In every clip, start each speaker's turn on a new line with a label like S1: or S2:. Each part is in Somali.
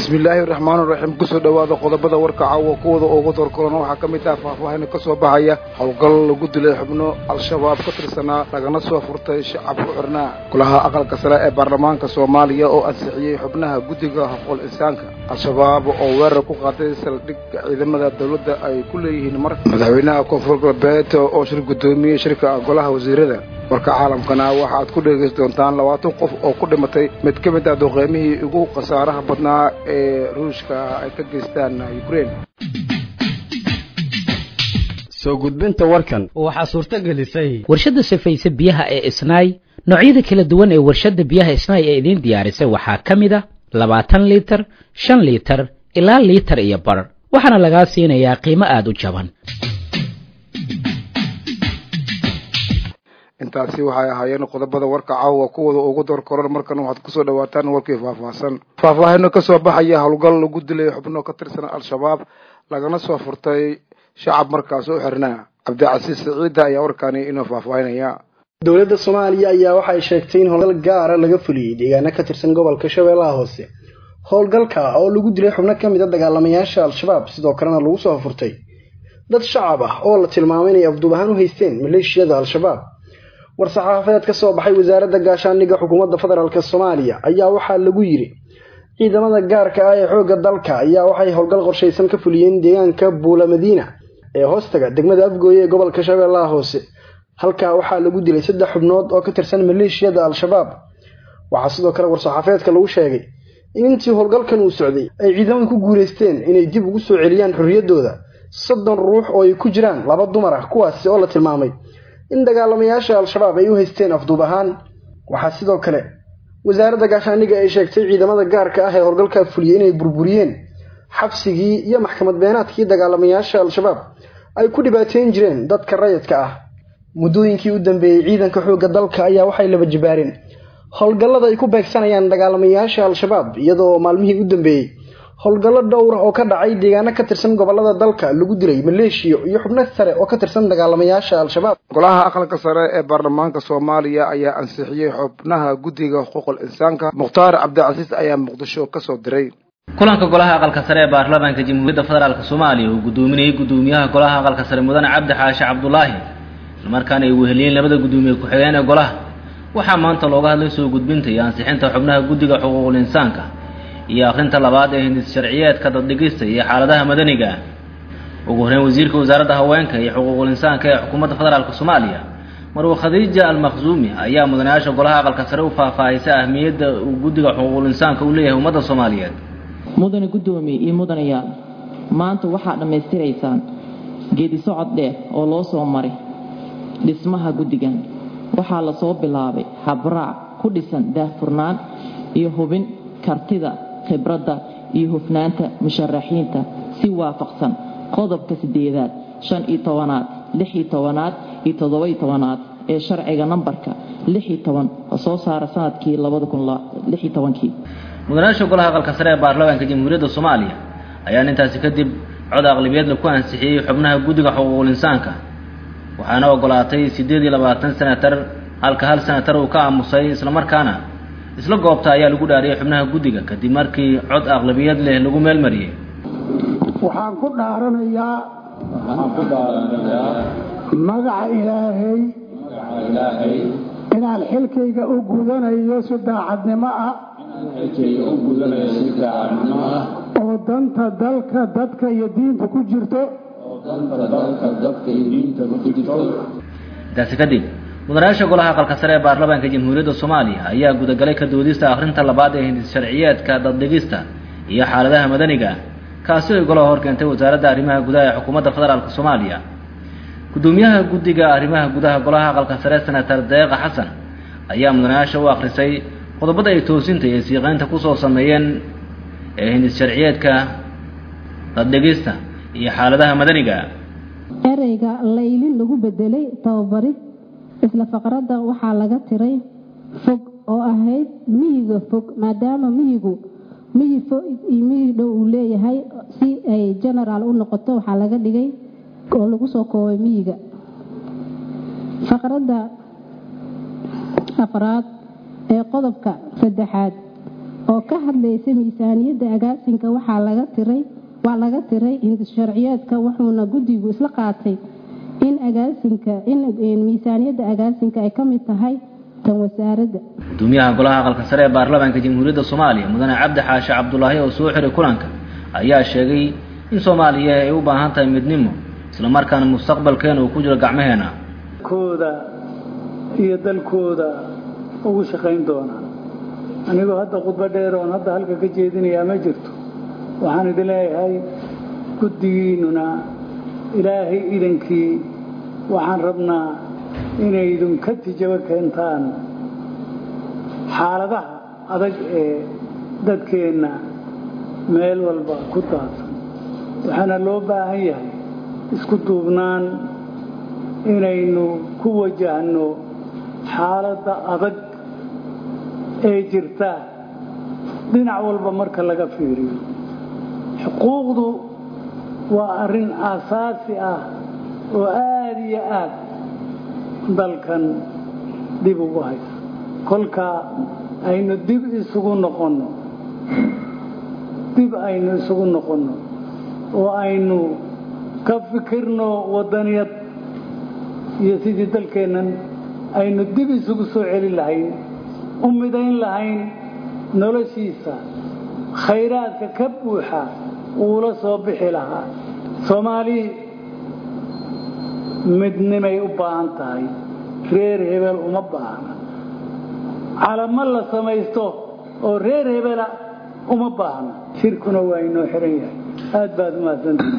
S1: bismillaahi raxmaan raxiim kusoo dhowaada qodobada warka caawa kuwada ugu doorkolona waxaa ka mid ah faahfaahin ka soo baxaya howlgal lagu dilay xubno al-shabaab ka tirsanaa lagana soo furtay shacab ku xirnaa golaha aqalka sare ee baarlamaanka soomaaliya oo ansixiyey xubnaha guddiga hafqul insaanka al-shabaab oo weerar ku qaaday saldhigga ciidamada dowladda ay ku leeyihiin mar madaxweynaha koonfur galbeed oo shir guddoomiyey shirka golaha wasiirada warka caalamkana waxaaad ku dhegaysi doontaan labaatan qof oo ku dhimatay mid ka mid ah duqeymihii ugu khasaaraha badnaa ee ruushka ay ka geystaan ukraine
S2: soo gudbinta warkan
S3: waxaa suurto gelisay
S4: warshadda safayse biyaha ee isnaay noocyada kala duwan ee warshadda biyaha isnaay ee idiin diyaarisay waxaa ka mid a labaatan liitar shan liitar ilaa liitar iyo bar waxaana lagaa siinayaa qiimo aada u jaban
S1: intaasi waxay ahaayeen qodobada warka caawa kuwada ugu door koran markan waxaad kusoo dhawaataan warkii faahfaahsan faahfaahino kasoo baxaya howlgal lagu dilay xubno ka tirsan al-shabaab lagana soo furtay shacab markaas u xirnaa cabdicasiis siciida ayaa warkaani inoo faahfaahinaya
S5: dowladda soomaaliya ayaa waxay sheegtay in howlgal gaara laga fuliyey deegaano ka tirsan gobolka shabeellaha hoose howlgalka oo lagu dilay xubno ka mid a dagaalamayaasha al-shabaab sidoo kalena lagu soo furtay dad shacab ah oo la tilmaamay inay afduub ahaan u haysteen maleeshiyada al-shabaab war-saxaafadeed ka soo baxay wasaaradda gaashaandhigga xukuumadda federaalk soomaaliya ayaa waxaa lagu yidhi ciidamada gaarka ah ee xoogga dalka ayaa waxay howlgal qorshaysan ka fuliyeen deegaanka buula madiina ee hoostaga degmada afgooye ee gobolka shabeellaha hoose halkaa waxaa lagu dilay saddex xubnood oo ka tirsan maleeshiyada al-shabaab waxaa sidoo kale war-saxaafeedka lagu sheegay in intii howlgalkan uu socday ay ciidamadu ku guulaysteen inay dib ugu soo celiyaan xorriyaddooda soddon ruux oo ay ku jiraan laba dumar ah kuwaasi oo la tilmaamay in dagaalamayaasha al-shabaab ay u haysteen afduub ahaan waxaa sidoo kale wasaaradda gaashaandhigga ay sheegtay ciidamada gaarka ah ee howlgalkaa fuliyey inay burburiyeen xabsigii iyo maxkamad beenaadkii dagaalamayaasha al-shabaab ay ku dhibaateyn jireen dadka rayidka ah muddooyinkii u dambeeyey ciidanka xoogga dalka ayaa waxay laba jibaareen howlgallada ay ku beegsanayaan dagaalamayaasha al-shabaab iyadoo maalmihii u dambeeyey howlgallo dhowra oo ka dhacay deegaano ka tirsan gobolada dalka lagu dilay maleeshiya iyo xubno sare oo ka tirsan dagaalamayaasha al-shabaab
S1: golaha aqalka sare ee baarlamaanka soomaaliya ayaa ansixiyey xubnaha guddiga xuquuqul insaanka mukhtaar cabdicasiis ayaa muqdisho kasoo diray
S6: kulanka golaha aqalka sare ee baarlamaanka jamhuuriyadda federaalk soomaaliya uu guddoominayay guddoomiyaha golaha aqalka sare mudane cabdi xaashi cabdulaahi islamarkaana ay weheliyeen labada guddoomiye ku-xigeen ee golaha waxaa maanta looga hadlay soo gudbinta iyo ansixinta xubnaha guddiga xuquuqul insaanka iyo akhrinta labaad ee hindis sharciyeedka daddhigista iyo xaaladaha madaniga ah ugu horeyn wasiirka wasaaradda haweenka iyo xuquuqul insaanka ee xukuumadda federaalk soomaaliya marwe khadiija almakhsuumi ayaa mudanayaasha golaha aqalka sare u faahfaahisa ahmiyadda uu guddiga xuquuqul insaanka u leeyahay ummadda soomaaliyeed
S7: mudane guddoomiye iyo mudanayaal maanta waxaa dhammaystiraysaan geedi socod dheer oo loo soo maray dhismaha guddigan waxaa lasoo bilaabay habraac ku dhisan daahfurnaan iyo hubin kartida khibradda iyo hufnaanta musharaxiinta si waafaqsan qodobka sideedaad shan iyo tobanaad lix iyo tobanaad iyo toddoba-iyo tobanaad ee sharciga nambarka lix iyo toban oo soo saara sanadkii labada kun lix iyo tobankii
S6: mudanayaasha golaha aqalka sare ee baarlamaanka jamhuuriyadda soomaaliya ayaan intaasi kadib cod aqlibiyeedla ku ansixiyey xubnaha guddiga xuquuqul insaanka waxaana ogolaatay siddeed iyo labaatan senatar halka hal senatar uu ka aamusay islamarkaana isla goobta ayaa lagu dhaariyay xubnaha guddiga kadib markii cod aqlabiyad leh lagu meel mariyey
S8: waxaan ku dhaaranayaa magaca ilaahay inaan xilkayga u gudanayo si daacadnimo ah oo danta dalka dadka iyo diinta ku jirto
S6: intaasi kadib mudanayaasha golaha aqalka sare ee baarlamaanka jamhuuriyadda soomaaliya ayaa gudagalay ka doodista akhrinta labaad ee hindis sharciyeedka daddhigista iyo xaaladaha madaniga kaasi ay golaha hor keentay wasaaradda arrimaha gudaha ee xukuumadda federaalk soomaaliya guddoomiyaha guddiga arrimaha gudaha golaha aqalka sare senatar deeqa xasan ayaa mudanayaasha u akhrisay qodobada ay toosinta iyo siiqeynta kusoo sameeyeen ee hindis sharciyeedka daddhigista iyo xaaladaha madaniga
S9: ereyga laylin lagu bedelay tababarid isla faqradda waxaa laga tiray fog oo ahayd miyiga fog maadaama miyigu miyi fog iyo miyi dhow uu leeyahay si ay genaraal u noqoto waxaa laga dhigay oo lagu soo koobay miyiga faqradda afraad ee qodobka saddexaad oo ka hadlaysa miisaaniyadda agaasinka waxaa laga tiray waa laga tiray hindisharciyeedka wuxuuna guddigu isla qaatay in agaasinka in miisaaniyadda agaasinka ay ka mid tahay tan wasaaradda
S6: gudoomiyaha golaha aqalka sare ee baarlamaanka jamhuuriyadda soomaaliya mudane cabdi xaashi cabdulaahi oo soo xiray kulanka ayaa sheegay in soomaaliya ay u baahan tahay midnimo islamarkaana mustaqbalkeena uu ku jiro gacmaheena
S8: kooda iyo dalkooda ugu shaqayn doonaa anigoo hadda khudbo dheer oon hadda halka ka jeedinayaa ma jirto waxaan idin leeyahay guddigiinnuna ilaahay idankii waxaan rabnaa inay idinka tijabo keentaan xaaladaha adag ee dadkeenna meel walba ku daadsan waxaana loo baahan yahay isku duubnaan inaynu ku wajahno xaaladda adag ee jirta dhinac walba marka laga fiiriyo xuquuqdu waa arrin aasaasi ah oo aada iyo aad dalkan dib ugu haysa kolkaa aynu dib isugu noqonno dib aynu isugu noqonno oo aynu ka fikirno waddaniyad iyo sidii dalkeennan aynu dib isugu soo celin lahayn u midayn lahayn noloshiisa khayraadka ka buuxa uula soo bixi lahaa soomaali midnimay u baahan tahay reer hebel uma baahna calamo la samaysto oo reer hebela uma baahna shirkuna waa inoo xiran yahay aad baad umahadsantii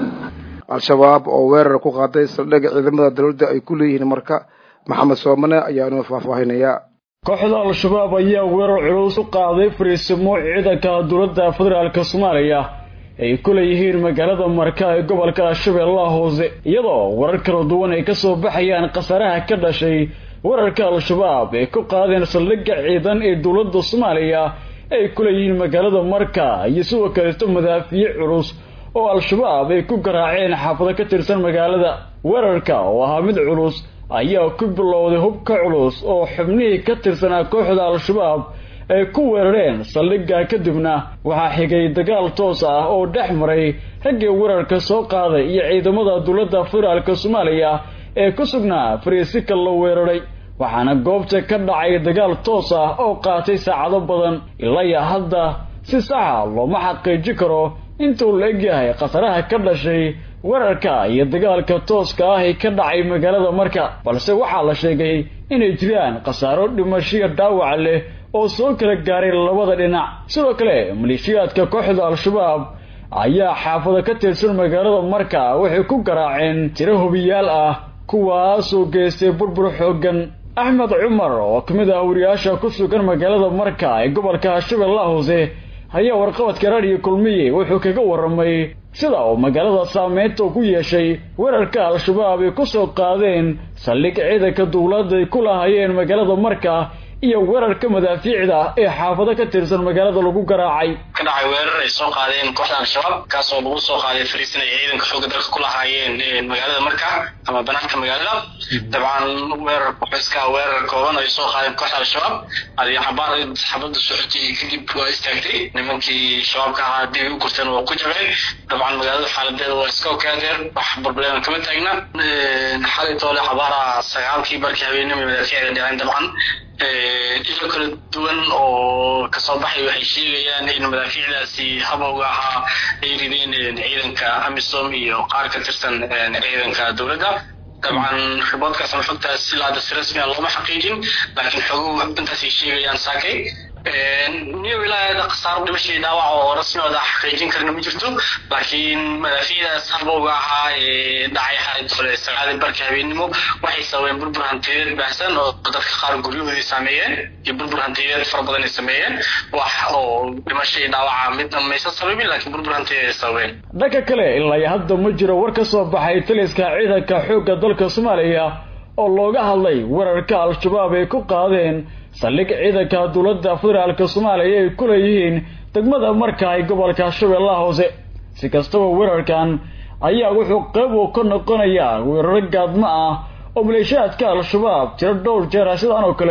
S1: al-shabaab oo weerar ku qaaday saldhigga ciidamada dowladda ay ku leeyihiin marka maxamed soomane ayaa inoo faahfaahinayaa
S3: kooxda al-shabaab ayaa weerar culus u qaaday fariisimo ciidanka dowladda federaalk soomaaliya ay ku leeyihiin magaalada marka ee gobolka shabeellaha hoose iyadoo warar kala duwan ay kasoo baxayaan khasaaraha ka dhashay weerarka al-shabaab ay ku qaadeen saldhigga ciidan ee dowladda soomaaliya ay ku leeyihiin magaalada marka iyo sidoo kaleeto madaafiic culus oo al-shabaab ay ku garaaceen xaafado ka tirsan magaalada weerarka oo ahaa mid culus ayaa ku bilowday hubka culus oo xubnihii ka tirsanaa kooxda al-shabaab ay ku weerareen saldhigga kadibna waxaa xigay dagaal toos ah oo dhex maray raggii weerarka soo qaaday iyo ciidamada dowladda federaalk soomaaliya ee ku sugnaa fariisika la weeraray waxaana goobta ka dhacay dagaal toos ah oo qaatay saacado badan ilaa hadda si saxa looma xaqiiji karo intuu la egyahay khataraha ka dhashay weerarka iyo dagaalka tooska ah ee ka dhacay magaalada marka balse waxaa la sheegay inay jiraan khasaaro dhimashiya dhaawac leh oo soo kala gaaray labada dhinac sidoo kale maleeshiyaadka kooxda al-shabaab ayaa xaafado ka tirsan magaalada marka waxay ku garaaceen tiro hubiyaal ah kuwaasoo geystay burbur xooggan axmed cumar oo ka mid ah wariyaasha ku sugan magaalada marka ee gobolka shabeellaha hoose ayaa warqabadka raadiyo kulmiye wuxuu kaga warramay sida uu magaalada saameynta ku yeeshay weerarka al-shabaab ay ku soo qaadeen saldhig ciidanka dowladda ay ku lahaayeen magaalada marka iyo weerarka madaafiicda ee xaafado ka tirsan magaalada lagu garaacay
S10: ka dhacay weerar ay soo qaadeen kooxda al-shabaab kaasoo lagu soo qaaday fariisin ay ciidanka xoogga dalka ku lahaayeen magaalada marka ama banaanka magaalada dabcan weerar iska weerar kooban ay soo qaadeen kooxda al-shabaab adi xabaar xabada socotay kadib waa istaagtay nimankii shabaabka ahaa dib u gurteen waa ku jabeen dabcan magaalada xaaladeeda waa iska okaadeen wax problema kama taagna xalay toole xabaara sagaalkii barkii habeenimo madaafiicda dhaceen dabcan ilo kala duwan oo kasoo baxay waxay sheegayaan in madaafiicdaasi habowga ahaa ay rideen ciidanka amisom iyo qaar ka tirsan ciidanka dowladda dabcan riboodkaas ama xogtaas ilaa hadda si rasmi a looma xaqiijin laakiin xoguhu intaasay sheegayaan saakay niyo wilaayada khasaaro dhimashii dhaawac oo rasmiyooda xaqiijin karna ma jirto laakiin madaafiicdaas habowga ahaa ee dhacay xalay tole sagaalii barka habeenimo waxay sababeen burbur hantiyeed baahsan oo dadka qaar guryahoodii saameeyeen iyo burbur hantiyeed fara badan ay sameeyeen wax oo dhimashii dhaawaca midna maysan sababin laakiin burbur hantiyeed ay sababeen
S3: dhanka kale ilaa hadda ma jiro war ka soo baxay taliska ciidanka xoogga dalka soomaaliya oo looga hadlay weerarka al-shabaab ay ku qaadeen saldhig ciidanka dowladda federaalk soomaaliya ay ku leeyihiin degmada marka ay gobolka shabeellaha hoose si kastaba weerarkan ayaa wuxuu qayb uu ka noqonayaa weeraro gaadmo ah oo maleeshiyaadka al-shabaab tiro dhowr jeer sidan oo kale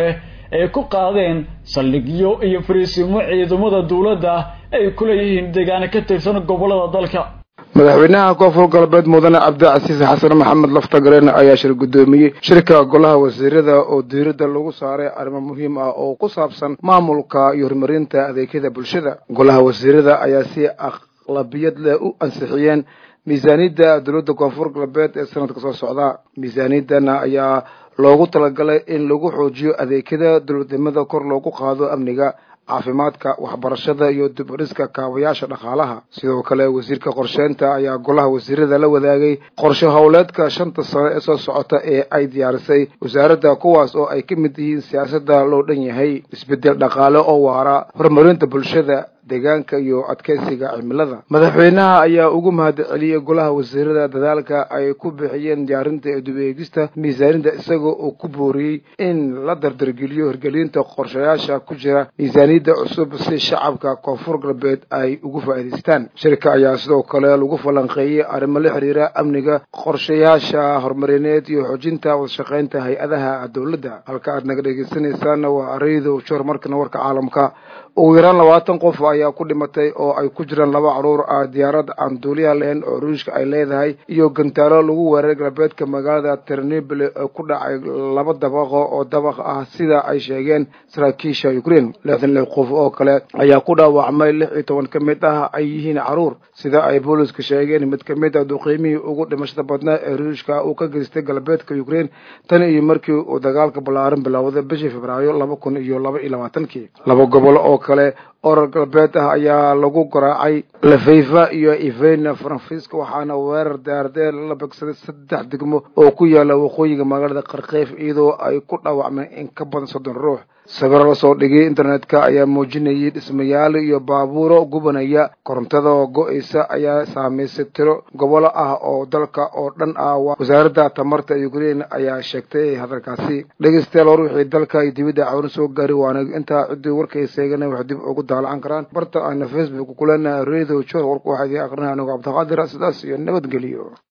S3: ay ku qaadeen saldhigyo iyo fariisimo ciidamada dowladda ay ku leeyihiin deegaano ka tirsan gobollada dalka
S1: madaxweynaha koonfur galbeed mudane cabdicasiis xasan maxamed laftagareen ayaa shir guddoomiyey shirka golaha wasiirada oo diiradda lagu saaray arrimo muhiim ah oo ku saabsan maamulka iyo horumarinta adeegyada bulshada golaha wasiirada ayaa si aqlabiyad leh u ansixiyeen miisaaniyadda dowladda koonfur galbeed ee sanadka soo socda miisaaniyaddana ayaa loogu talagalay in lagu xoojiyo adeegyada dowladnimada kor loogu qaado amniga caafimaadka waxbarashada iyo dib u dhiska kaabayaasha dhaqaalaha sidoo kale wasiirka qorsheynta ayaa golaha wasiirada la wadaagay qorshe howleedka shanta sano ee soo socota ee ay diyaarisay wasaaradda kuwaas oo ay ka mid yihiin siyaasadda loo dhan yahay isbeddel dhaqaale oo waara horumarinta bulshada deegaanka iyo adkeysiga cimilada madaxweynaha ayaa ugu mahad celiyey golaha wasiirada dadaalka ay ku bixiyeen diyaarinta ee dib eegista miisaaniyadda isagoo uu ku booriyey in la dardargeliyo hirgelinta qorshayaasha ku jira miisaaniyadda cusub si shacabka koonfur galbeed ay ugu faa'iidaystaan shirka ayaa sidoo kale lagu falanqeeyey arrimo la xiriira amniga qorshayaasha horumarineed iyo xoojinta wadashaqeynta hay-adaha dowladda halka aad naga dhegeysanaysaana waa araydo joor markana warka caalamka ugu yaraan labaatan qof ayaa ku dhimatay oo ay ku jiraan laba caruur ah diyaarad aan duuliyaha lahayn oo ruushka ay leedahay iyo gantaalo lagu weeraray galbeedka magaalada ternibl ee ku dhacay laba dabaqo oo dabaq ah sida ay sheegeen saraakiisha ukraine lixdan lix qof oo kale ayaa ku dhaawacmay lix iyo toban ka mid ah ay yihiin caruur sida ay booliska sheegeen mid ka mid ah duqiimihii ugu dhimashada badnaa ee ruushka uu ka geystay galbeedka ukraine tan iyo markii uu dagaalka ballaaran bilowday bishii februaayo laba kun iyo laba iyo labaatankii laba gobolo oo kale orar galbeed ah ayaa lagu garaacay lafayfa iyo ivena faransiiska waxaana weerar daardeer la begsaday saddex degmo oo ku yaala waqooyiga magaalada qarkeyf iyadoo ay ku dhaawacmeen in ka badan soddon ruux sawiro lasoo dhigay internetka ayaa muujinayay dhismayaal iyo baabuuro gubanaya korontada oo go-eysa ayaa saameysay tiro gobolo ah oo dalka oo dhan ah wasaaradda tamarta ukraine ayaa sheegtay hadalkaasi dhegeystayaal war wixii dalka iyo dibadda cawna soo gaari waana intaa ciddii warkayseegana wax dib ugu daalacan karaan barta ayna facebook kuleenahay radio jor warku waxaa idiin aqrinaya anigo cabdiqaadir sidaas iyo nabadgeliyo